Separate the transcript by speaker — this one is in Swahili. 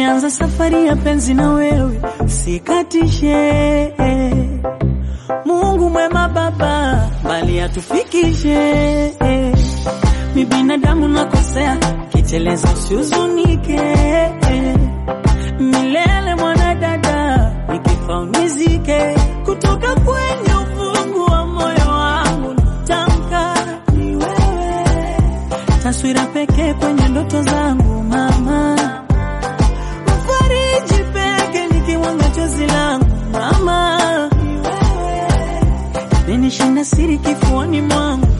Speaker 1: Nimeanza safari ya penzi na wewe, sikatishe. Mungu mwema Baba, bali atufikishe. Mi binadamu nakosea, kiteleza usihuzunike. Milele mwanadada, nikifa unizike. Kutoka kwenye ufungu wa moyo wangu natamka ni wewe, taswira pekee kwenye ndoto zangu mama fariji peke nikiwanga chozi langu mama, menishinda siri kifuani mwangu